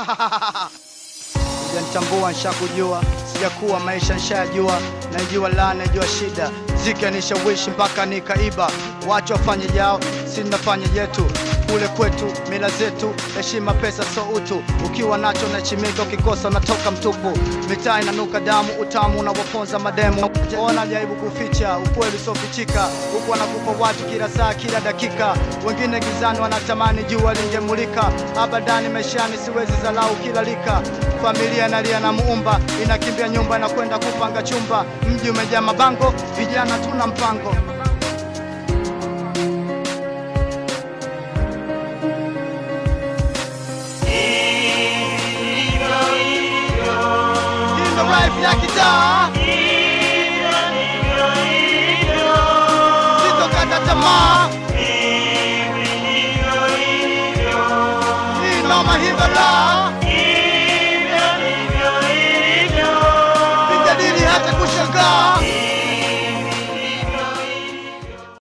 Sijanitambua nshakujua, sijakuwa maisha nshayajua, naijua la naijua shida, zika nishawishi mpaka nikaiba. Wacha wafanye jao, si nafanya yetu kule kwetu, mila zetu, heshima, pesa, so utu. Ukiwa nacho nachimika, ukikosa unatoka mtupu. Mitaa inanuka damu, utamu unawaponza mademu. Ona jaribu kuficha ukweli usiofichika, huku wanakufa watu kila saa, kila dakika. Wengine gizani wanatamani jua lingemulika. Abadani maishani siwezi zalau kila lika. Familia inalia na muumba, inakimbia nyumba na kwenda kupanga chumba. Mji umejaa mabango, vijana tuna mpango. Hii ndo life ya kitaa, sitokata tamaa. Hii ndo mahivela